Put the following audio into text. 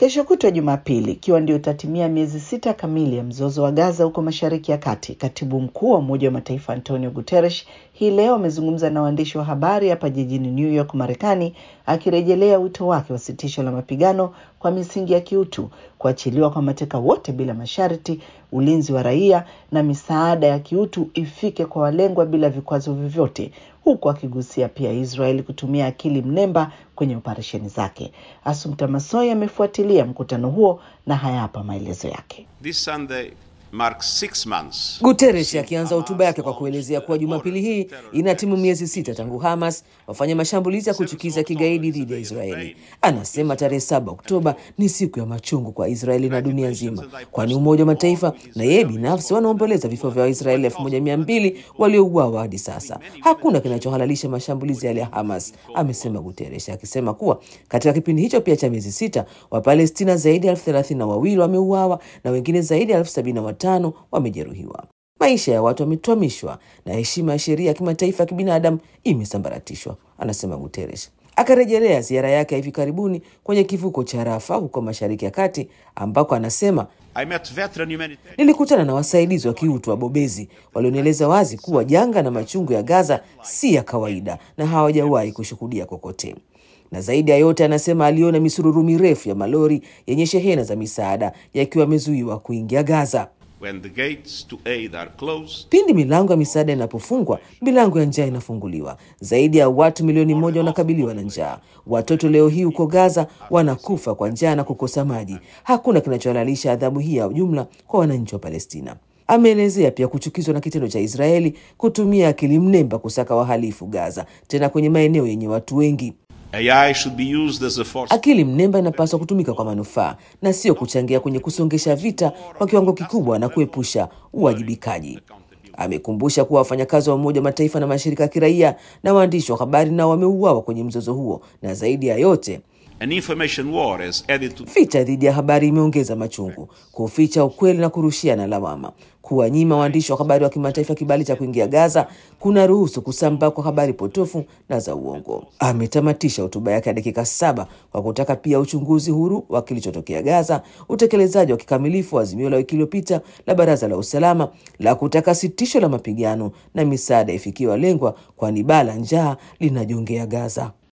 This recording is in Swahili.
Kesho kutwa Jumapili, ikiwa ndio itatimia miezi sita kamili ya mzozo wa Gaza huko Mashariki ya Kati, katibu mkuu wa Umoja wa Mataifa Antonio Guterres hii leo amezungumza na waandishi wa habari hapa jijini New York, Marekani, akirejelea wito wake wa sitisho la mapigano kwa misingi ya kiutu, kuachiliwa kwa mateka wote bila masharti, ulinzi wa raia na misaada ya kiutu ifike kwa walengwa bila vikwazo vyovyote, huku akigusia pia Israeli kutumia akili mnemba kwenye operesheni zake. Asumta Masoi amefuatilia mkutano huo na hayapa maelezo yake. This Sunday marks six months. Guterres akianza hotuba yake kwa kuelezea kuwa Jumapili hii inatimu miezi sita tangu Hamas wafanya mashambulizi ya kuchukiza kigaidi dhidi ya Israeli. Anasema tarehe saba Oktoba ni siku ya machungu kwa Israeli na dunia nzima, kwani Umoja wa Mataifa na yeye binafsi wanaomboleza vifo vya Waisraeli elfu moja mia mbili waliouawa hadi sasa. Hakuna kinachohalalisha mashambulizi yale ya Hamas, amesema Guterres, akisema kuwa katika kipindi hicho pia cha miezi sita Wapalestina zaidi ya elfu thelathini na wawili wameuawa na wengine zaidi ya elfu sabini na watano wamejeruhiwa. Maisha ya watu wametwamishwa na heshima ya sheria ya kimataifa ya kibinadamu imesambaratishwa, anasema Guterres. Akarejelea ziara yake ya hivi karibuni kwenye kivuko cha Rafa huko Mashariki ya Kati, ambako anasema I met veteran humanitarian Nilikutana na wasaidizi wa kiutu wabobezi walionieleza wazi kuwa janga na machungu ya Gaza si ya kawaida na hawajawahi kushuhudia kokote. Na zaidi ya yote, anasema aliona misururu mirefu ya malori yenye shehena za misaada yakiwa yamezuiwa kuingia Gaza. when the gates to aid are closed. Pindi milango ya misaada inapofungwa, milango ya njaa inafunguliwa. Zaidi ya watu milioni moja wanakabiliwa na njaa. Watoto leo hii huko Gaza wanakufa kwa njaa na kukosa maji. Hakuna kinachohalalisha adhabu hii ya jumla kwa wananchi wa Palestina. Ameelezea pia kuchukizwa na kitendo cha Israeli kutumia akili mnemba kusaka wahalifu Gaza, tena kwenye maeneo yenye watu wengi. AI should be used as a force. Akili mnemba inapaswa kutumika kwa manufaa na sio kuchangia kwenye kusongesha vita kwa kiwango kikubwa na kuepusha uwajibikaji. Amekumbusha kuwa wafanyakazi wa Umoja wa Mataifa na mashirika ya kiraia na waandishi wa habari nao wameuawa kwenye mzozo huo, na zaidi ya yote An information war has added to Vita dhidi ya habari imeongeza machungu, kuficha ukweli na kurushiana lawama. Kuwanyima waandishi wa habari wa kimataifa kibali cha kuingia Gaza kuna ruhusu kusambaa kwa habari potofu na za uongo. Ametamatisha hotuba yake ya dakika saba kwa kutaka pia uchunguzi huru wa kilichotokea Gaza, utekelezaji wa kikamilifu wa azimio la wiki iliyopita la Baraza la Usalama la kutaka sitisho la mapigano na misaada ifikie walengwa, kwani baa la njaa linajongea Gaza.